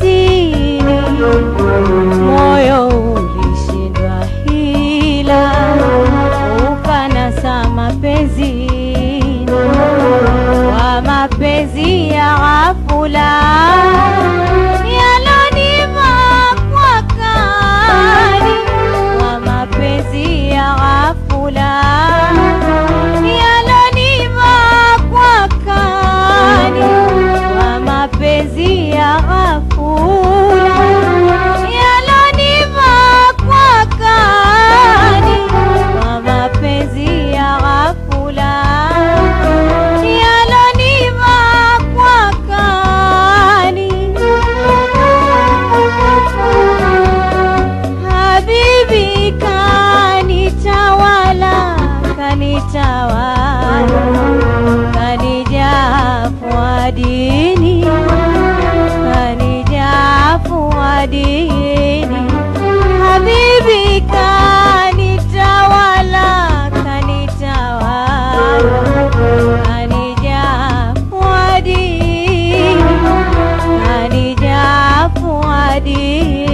mawazini, moyo ulishindwa hila, ukanasa mapenzini, kwa mapenzi ya ghafula yalonivaa kwa kali, kwa mapenzi ya ghafula yalonivaa kwa kali, kwa mapenzi ya ghafula yalonivaa kwa kali, kwa mapenzi ya ghafula yalonivaa kwa kali. Habibi kanitawala, kanitawala, kanijaa fuadini, kanijaa fuadini. Habibi kanitawala, kanitawala, kanijaa fuadini, kanijaa fuadini.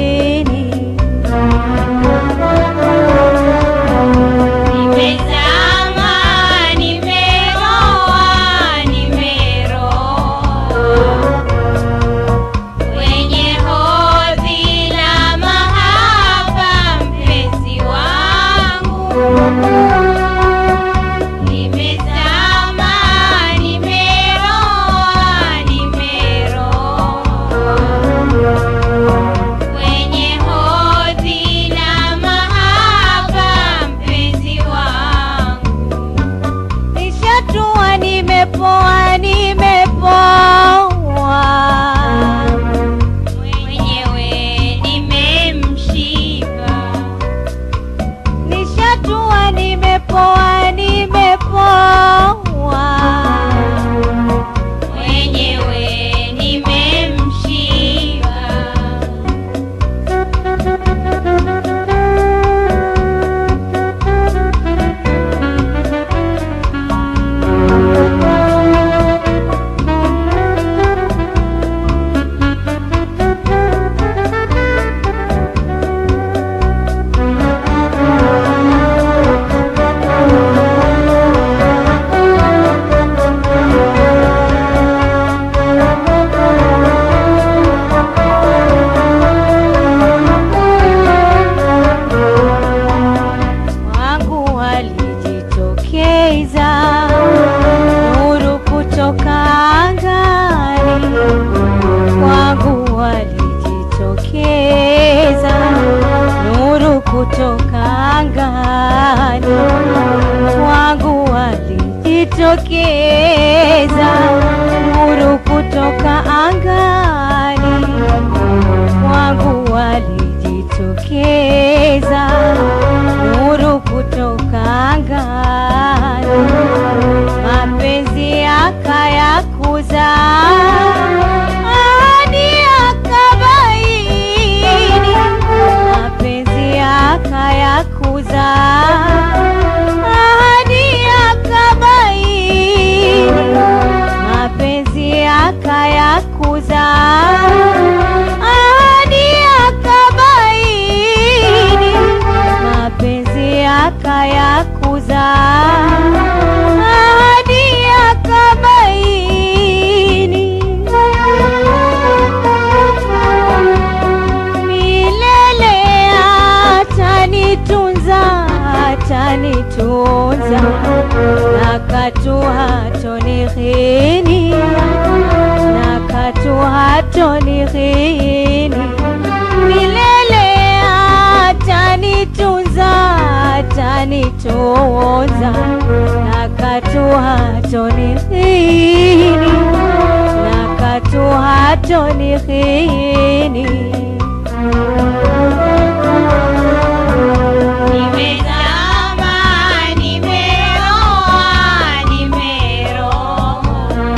Nimezama, nimeroa, nimeroa kwenye hodhi la mahaba, mpenzi wangu. Nimezama, nimeroa, nimeroa kwenye hodhi la mahaba, mpenzi wangu. Nishatua, nimepoa, nimepoa, Mwenyewe nimemshiba, nishatua, nimepoa, nimepoa, mwenyewe nimemshiba. wangu walijitokeza nuru kutoka angani, wangu walijitokeza nuru kutoka angani, wangu walijitokeza nuru kutoka angani, wangu walijitokeza nuru kutoka angani, mapenzi yakayakuza ahadi yakabaini, mapenzi yakayakuza ahadi yakabaini, mapenzi yakayakuza ahadi yakabaini, mapenzi yakayakuza ahadi yakabaini, milele atanitunza, atanitunza na katu hatonihini, na katu hatonihini, milele atanitunza, atanitunza na katu hatonihini, na katu hatonihini. Nimezama, nimeroa, nimeroa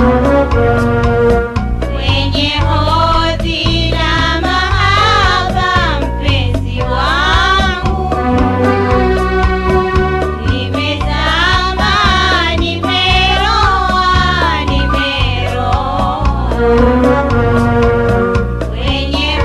kwenye hodhi la mahaba, mpenzi wangu. Nimezama, nimeroa, nimeroa kwenye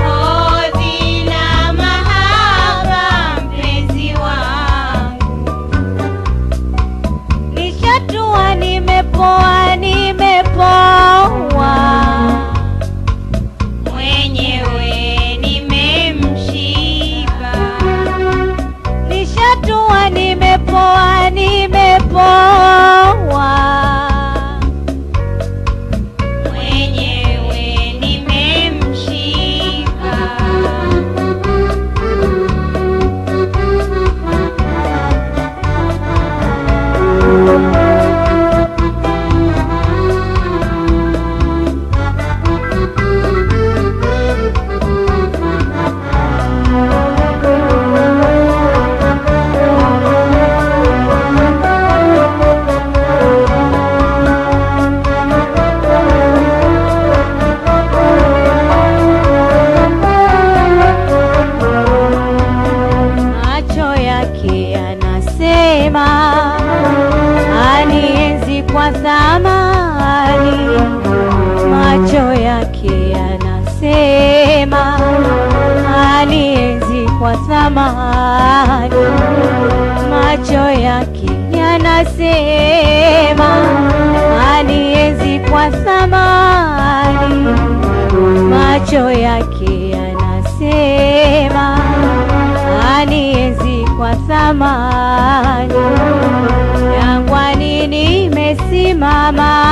thamani, macho yake yanasema anienzi kwa thamani, macho yake yanasema anienzi kwa thamani. Jangwani nimesimama,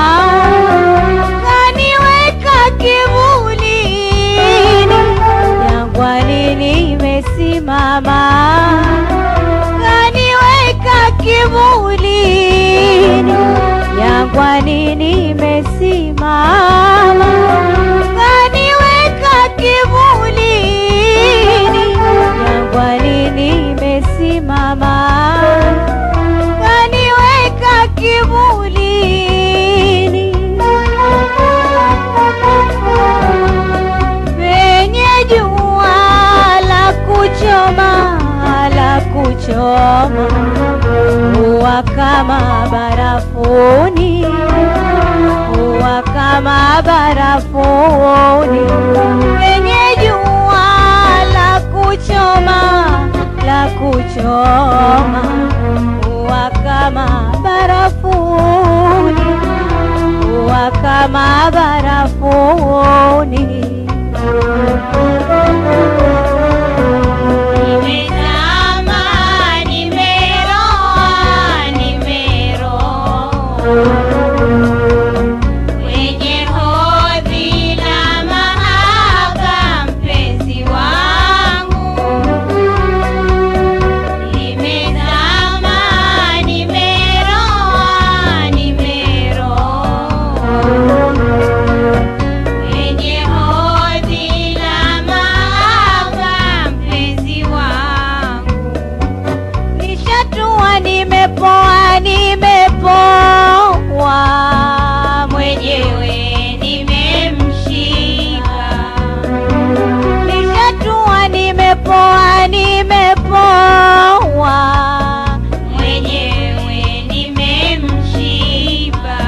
kaniweka kivulini. Jangwani nimesimama, kaniweka kivulini. Jangwani nimesimama, kaniweka kivulini. Jangwani nimesimama, kaniweka kivulini. Penye jua la kuchoma la kuchoma huwa kama barafuni, huwa kama barafuni. Penye jua la kuchoma la kuchoma huwa kama barafuni, huwa kama barafuni. Nimezama, nimeroa, nimeroa kwenye hodhi la mahaba, mpenzi wangu. Nimezama, nimeroa, nimeroa kwenye hodhi la mahaba, mpenzi wangu. Nishatua, nimepoa, nimepoa Mwenyewe nimemshika, Nishatua, nimepoa, nimepoa mwenyewe nimemshiba.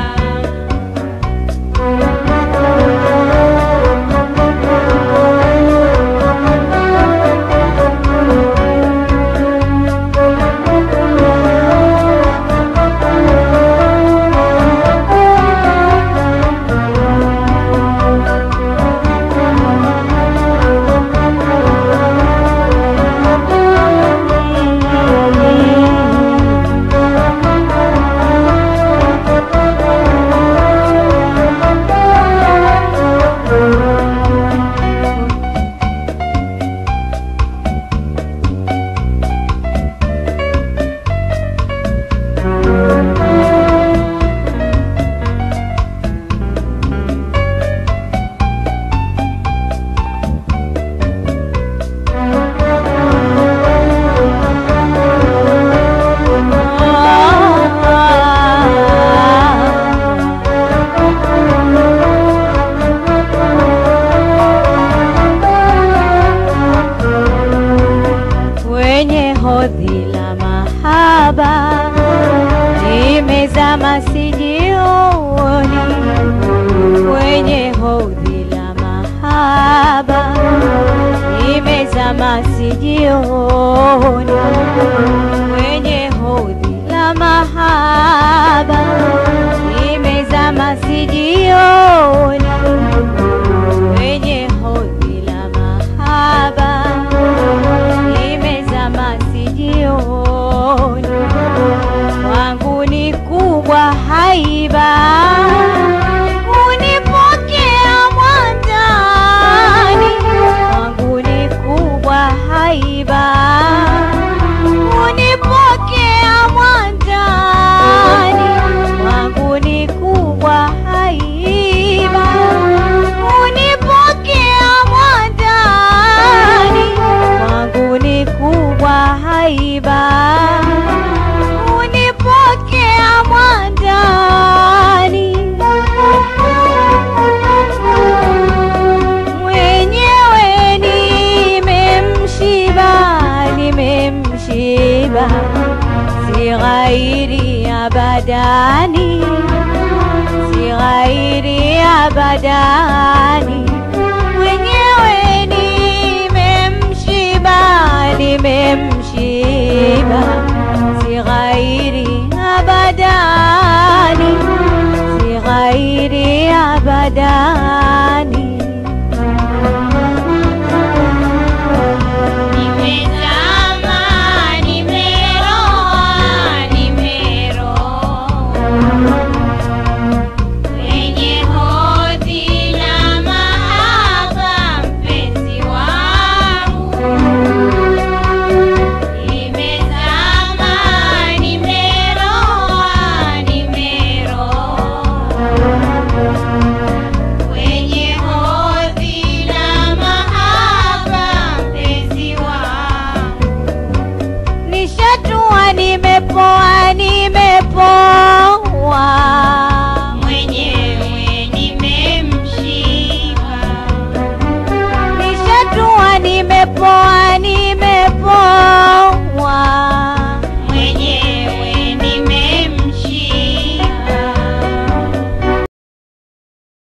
Kwenye hodhi la mahaba nimezama sijioni, kwenye hodhi la mahaba nimezama sijioni, kwenye hodhi la mahaba nimezama sijioni, kwenye hodhi la mahaba nimezama sijioni, wangu ni kubwa haiba kunipokea mwandani, wangu ni kubwa haiba kunipokea mwandani, wangu ni kubwa haiba kunipokea mwandani, wangu ni kubwa haiba kunipokea mwandani. Mwenyewe nimemshiba, nimemshiba, si ghairi abadani, si ghairi abadani,